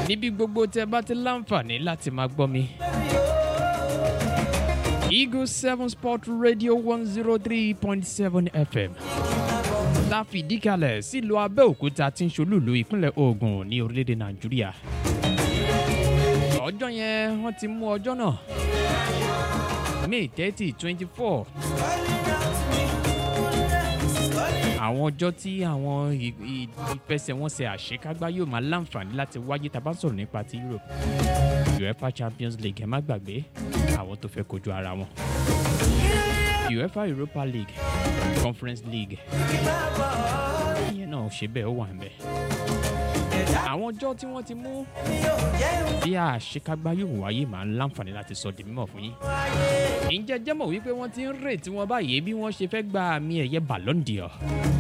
níbi gbogbo tẹ bá ti láǹfààní láti máa gbọ́ mi. Eagle seven sport radio one zero three point seven fm la fìdí kalẹ̀ sílùú abẹ́òkúta tí ń ṣolúlu ìpínlẹ̀ ogun ní orílẹ̀-èdè nàìjíríà. ọjọ́ yẹn wọ́n ti mú ọjọ́ náà may thirty twenty four àwọn ọjọ́ tí àwọn ì- ì- ìfẹsẹ̀wọnsẹ̀ àṣekágbá yóò máa láǹfààní láti wáyé tá a bá sọ̀rọ̀ nípa ti europe uefa champions league ẹ má gbàgbé àwọn tó fẹ́ kojú ara wọn uefa europa league conference league ìyẹn náà ṣe bẹ́ẹ̀ ó wà ń bẹ̀. àwọn ọjọ́ tí wọ́n ti mú bí àṣekágbá yóò wáyé máa ń láǹfààní láti sọ di mímọ̀ fún yín. ǹjẹ́ jẹ́ mọ̀ wípé wọ́n ti ń rètí wọn báyìí bí wọ́n ṣe fẹ́ gba àmì ẹ̀yẹ ballon d'or.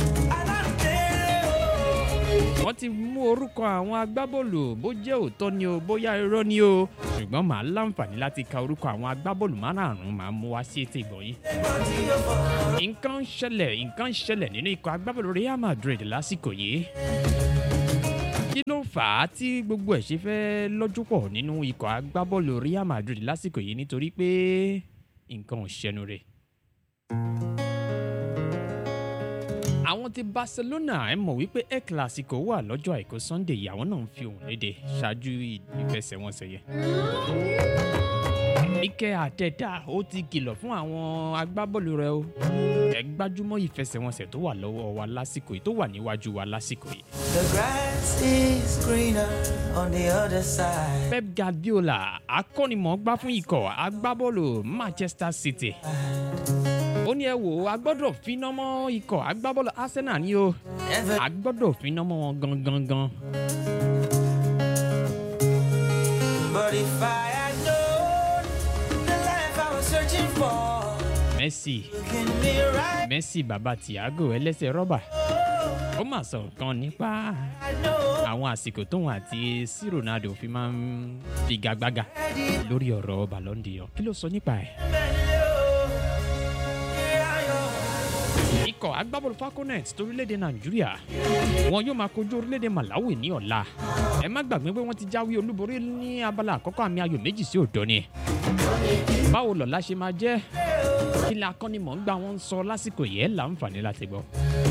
wọ́n ti mú orúkọ àwọn agbábọ́ọ̀lù bó jẹ́ òótọ́ ni o bóyá irọ́ ni o ṣùgbọ́n màá láǹfààní láti ka orúkọ àwọn agbábọ́ọ̀lù márààrún màá mú wá sí etí ìgbọ̀nyín nǹkan ń ṣẹlẹ̀ nǹkan ń ṣẹlẹ̀ nínú ikọ̀ agbábọ́ọ̀lù real madrid lásìkò yìí kí ló fà á tí gbogbo ẹ̀ ṣe fẹ́ lọ́jú pọ̀ nínú ikọ̀ agbábọ́ọ̀lù real madrid lásìkò yìí nítorí pé nǹkan ò ṣẹnu rẹ̀. àwọn ti barcelona ẹ mọ̀ wípé el clasico wà lọ́jọ́ àìkú sunday yìí àwọn náà ń fi òun léde ṣáájú ìfẹsẹ̀wọnsẹ̀ yẹn. Ike Àtẹ̀dá ó ti kìlọ̀ fún àwọn agbábọ́ọ̀lù rẹ̀ o. Ẹ gbájúmọ́ ìfẹsẹ̀wọnsẹ̀ tó wà lọ́wọ́ wa lásìkò yìí tó wà níwájú wa lásìkò yìí. The grass is greener on the other side. Pep Guardiola akọ́nimọ̀ọ́gbá fún ikọ̀ agbábọ́ọ̀lù Manchester City. Ó ní ẹ wò ó, a gbọ́dọ̀ finá mọ́ ikọ̀ agbábọ́ọ̀lù Arsenal ni o. Never A gbọ́dọ̀ finá mọ́ wọn gangan gan. But if I had known the life I was searching for, Messi looking me right, Messi bàbá Thiago ẹlẹ́sẹ̀ rọ́bà. Ó mà sọ nǹkan nípa I know àwọn àsìkò tóun àti sí ronaldo fi máa ń figagbága lórí ọ̀rọ̀ ballon d'or kí ló sọ nípa ẹ̀. ikọ̀ agbábọ́ọ̀lù falconet torílẹ̀-èdè nàìjíríà wọn yóò máa kojú orílẹ̀-èdè malawi ní ọ̀la ẹ má gbàgbé pé wọ́n ti jáwé olúborí ní abala àkọ́kọ́ àmì ayò méjì sí òdo ni báwo lọ́la ṣe máa jẹ́ kí ni akọ́nimọ̀ọ́gbà wọn ń sọ lásìkò yẹn láǹfààní láti gbọ́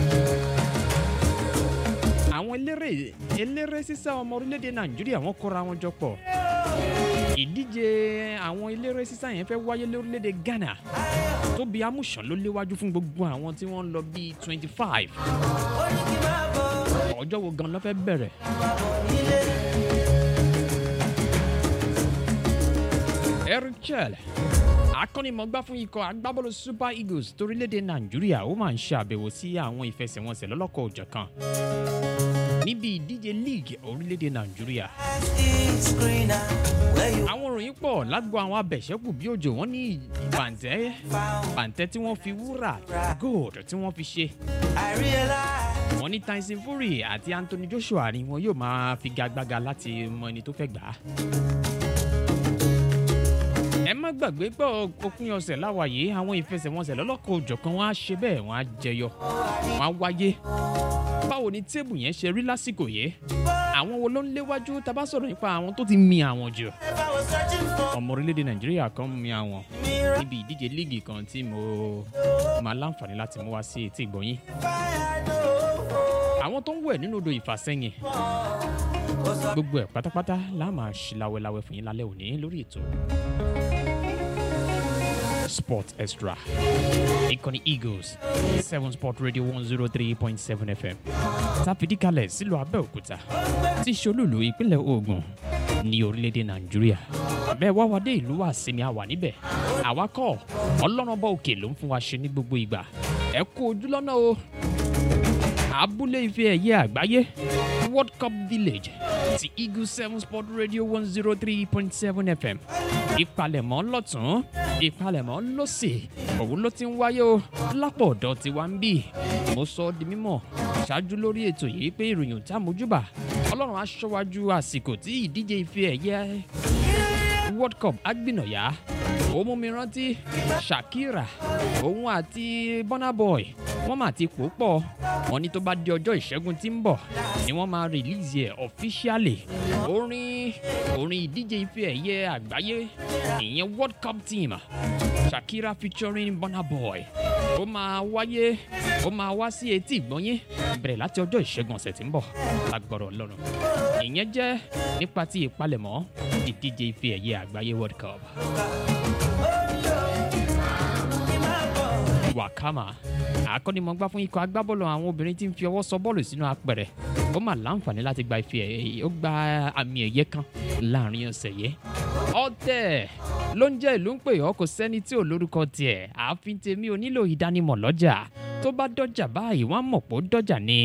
àwọn eléré eléré sísá ọmọ orílẹ̀-èdè nàìjíríà wọ́n kóra wọn jọ pọ̀ ìdíje àwọn eléré sísá yẹn fẹ́ wáyé lórílẹ̀-èdè ghana tóbi amúṣàn ló léwájú fún gbogbo àwọn tí wọ́n ń lọ bíi twenty five ọjọ́ wo gan ló fẹ́ bẹ̀rẹ̀. eric chel akọ́nimọ̀gbá fún ikọ̀ agbábọ́ọ̀lù super eagles torílẹ̀-èdè nàìjíríà ó máa ń ṣe àbẹ̀wò sí àwọn ìfẹsẹ̀wọnsẹ̀ lọ́lọ́kọ̀ òjọ̀kan níbi ìdíje league orílẹ̀-èdè nàìjíríà is greener where you àwọn òròyìn pọ̀ lágbo àwọn abẹ̀ṣẹ́kù bí òjò wọn ní bàǹtẹ́ found. bàǹtẹ́ tí wọ́n fi wúrà gold tí wọ́n fi ṣe I realize wọ́n ní tyson fury àti anthony joshua ni wọn yóò máa figagbága láti mọ ẹni tó fẹ́ gbà á. ẹ má gbàgbé pé òpin ọ̀sẹ̀ láwàyé àwọn ìfẹsẹ̀wọnsẹ̀ lọ́lọ́kọ̀ òjọ̀kan wọn á ṣe bẹ́ẹ̀ wọn á jẹyọ wọn á wáyé. báwo ni téèbù yẹn ṣe rí lásìkò yìí àwọn wo ló ń léwájú tá a bá sọ̀rọ̀ nípa àwọn tó ti mi àwọn jù if I was searching for ọmọ orílẹ̀-èdè nàìjíríà kan mi àwọn me right, níbi ìdíje líìgì kan tí mo máa láǹfààní láti mú wá sí etí ìgbọ̀nyín if I had known àwọn tó ń wẹ̀ nínú odò ìfàsẹ́yìn was a gbogbo ẹ̀ pátápátá la máa ṣe láwẹ́láwẹ́ fún yín lálẹ́ òní lórí ètò sport extra ìkànnì eagles seven sport radio one zero three point seven fm tàfidíkalẹ̀ sílùú abẹ́òkúta tí ṣolúlu ìpínlẹ̀ ogun ní orílẹ̀-èdè nàìjíríà bẹ́ẹ̀ wá wá dé ìlú wa sinmi àwà níbẹ̀ àwa kọ́ ọlọ́run ọba òkè ló ń fún wa ṣe ní gbogbo ìgbà ẹ kú ojú lọ́nà o abúlé ife ẹ̀yẹ àgbáyé world cup village ti eagle seven sport radio one zero three point seven fm ìpalẹ̀mọ́ lọ́tún ìpalẹ̀mọ́ lọ́sẹ̀ òun ló ti ń wáyé o lápò ọ̀dọ́ tí wá ń bì mo sọ ọ́ di mímọ̀ ṣáájú lórí ètò yìí pé ìròyìn tá a mójúbà ọlọ́run aṣọ́wájú àsìkò tí ìdíje ife ẹ̀yẹ world cup agbìnàyà ó mú mi rántí shakira òun àti burna boy wọ́n mà ti pò pọ̀ wọ́n ní tó bá di ọjọ́ ìṣẹ́gun tí ń bọ̀ ni wọ́n máa release ẹ̀ officially orin orin ìdíje ife ẹ̀yẹ àgbáyé ìyẹn world cup team shakira featuring burna boy ó máa wáyé ó máa wá sí etí ìgbọ́nyé bẹ̀rẹ̀ láti ọjọ́ ìṣẹ́gun ọ̀sẹ̀ tí ń bọ̀ lágbọ̀rọ̀ ọlọ́run ìyẹn jẹ́ nípa ti ìpalẹ̀mọ́ ìdíje ife ẹ̀yẹ àgbáyé world cup. wakama akọ́nimọ̀gbá fún ikọ̀ agbábọ́ọ̀lù àwọn obìnrin tí ń fi ọwọ́ sọ bọ́ọ̀lù sínú apẹ̀rẹ̀ ó mà láǹfààní láti gba ife ẹ̀yẹ ó gba àmì ẹ̀yẹ kan láàrin ọ̀sẹ̀ yẹ. ọ̀tẹ̀ ló ń jẹ́ ìlú ń pè ọ́ kò sẹ́ni tí ò lórúkọ tiẹ̀ ààfin tèmi ò nílò ìdánimọ̀ lọ́jà tó bá dọ́jà báyìí wọ́n á mọ̀ pé ó dọ́jà ni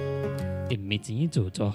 èmi ti yín tòótọ́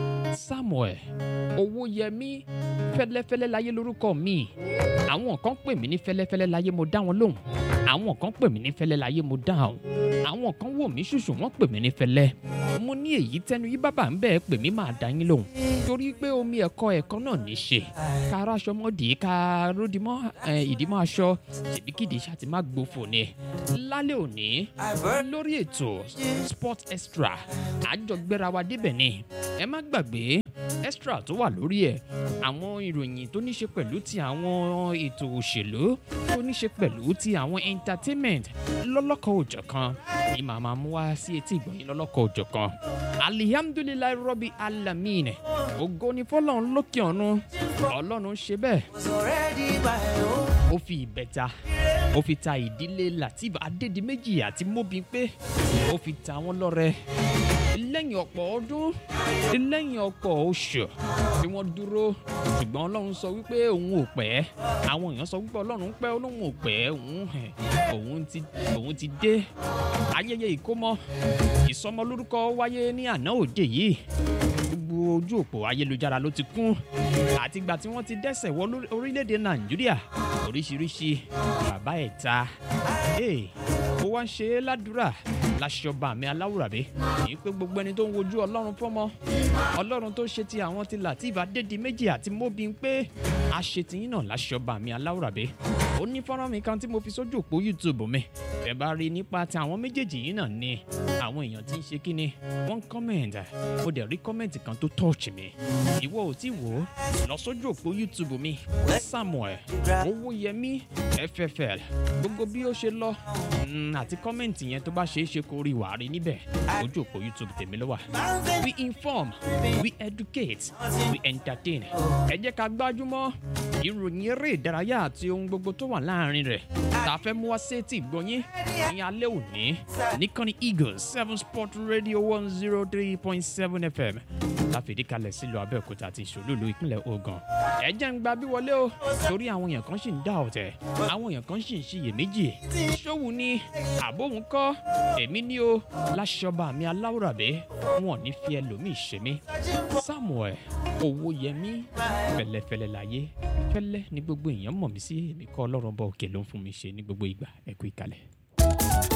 samuel owóyẹmí fẹlẹfẹlẹ láyé lórúkọ mi àwọn kan pè mí ní fẹlẹfẹlẹ láyé mo dá wọn lóhùn àwọn kan pè mí ní fẹlẹ láyé mo dáhùn àwọn kan wò mí ṣùṣù wọn pè mí ní fẹlẹ mo ní èyí tẹnu yí bàbá ń bẹ́ẹ̀ pè mí máa dá yín lóhùn torí pé omi ẹ̀kọ́ ẹ̀kọ́ náà ní í ṣe ká ara aṣọ mọ́dì ká ródìmọ́ ìdímọ́ aṣọ ṣèbíkìdí ṣáà ti má gbófò ni lálẹ́ òní lórí ètò sport extra àjọgbéra wa débẹ̀ ni ẹ má gbàgbé extra tó wà lórí ẹ̀ àwọn ìròyìn tó ní ṣe pẹ̀lú ti àwọn ètò òṣèlú tó ní ṣe pẹ̀lú ti àwọn entertainment lọ́lọ́kọ̀ òjọ̀ kan ní màmá mú wá sí etí ìgbọ̀nyìn lọ́lọ́kọ̀ òjọ̀ kan alihamdulilayi rọ́bì alamin ògo ni fọlọ́run lókè ọ̀run ọlọ́run ṣe bẹ́ẹ̀ was already my own. ó fi ìbẹ̀ta ó fi ta ìdílé latif adédìméjì àti mobimpe ó fi ta wọn lọ́rẹ lẹ́yìn ọ̀pọ̀ ọdún lẹ́yìn ọ̀pọ̀ oṣù tí wọ́n dúró ṣùgbọ́n ọlọ́run sọ wípé òun ò pẹ́ àwọn èèyàn sọ wípé ọlọ́run pẹ́ ọlọ́run ò pẹ́ òun ẹ̀, òun ti òun ti dé ayẹyẹ ìkómọ ìsọmọlórúkọ wáyé ní àná òde yìí gbogbo ojú òpó ayélujára ló ti kún àtìgbà tí wọ́n ti dẹ́sẹ̀ wọ lórí- orílẹ̀-èdè nàìjíríà oríṣiríṣi bàbá ẹ̀ ta Hey, ó wá ń ṣe é ládùúrà láṣọba mi aláwùrábí èyí pé gbogbo ẹni tó ń wojú ọlọ́run fọ́mọ ọlọ́run tó ṣe ti àwọn ti latif adédìméjì àti mobin pé àṣetìyín náà láṣọba mi aláwùrábí ó ní fọ́nrán mi kan tí mo fi sójú òpó youtube mi ẹ bá rí i nípa ti àwọn méjèèjì yìí náà ni àwọn èèyàn tí ń ṣe kí ni wọ́n ń comment mo dẹ̀ rí comment kan tó touch mi ìwọ ò tí wò ó lọ sójú òpó youtube mi samuel owóyẹmí ffl gbogbo bí ó ṣe lọ mm, àti comment yẹn tó bá ṣeé ṣe kó rí wàá rí níbẹ̀ ojú òpó youtube tèmi ló wà we inform we educate we entertain ẹ jẹ́ ká gbájúmọ́ ìròyìn eré ìdárayá àti ohun gbogbo tó wà láàrin rẹ̀ tá a fẹ́ mú wá sétí ìgbọ́nyín ní alẹ́ òní nìkànnì eagles seven sport radio one zero three point seven fm láfìdí kalẹ̀ sílùú abẹ́òkúta àti ìṣòlùlù ìpínlẹ̀ ogun ẹ jẹ́ ń gba bí wọlé o torí àwọn èèyàn kan sì ń dá ọ̀tẹ̀ àwọn èèyàn kan sì ń ṣiyèméjì ṣòwò ni àbóhùn kọ́ èmi ní o láṣọba mi aláwùrábẹ́ wọn ò ní fi ẹlòmíì ṣe mí samuel owóyẹmí fẹlẹfẹlẹ láyé fẹlẹ ní gbogbo èèyàn mọ̀ mí sí èmi kọ́ ọlọ́run bá òkè ló ń fún mi ṣe ní gbogbo ìgbà ẹ kú ìkàlẹ̀.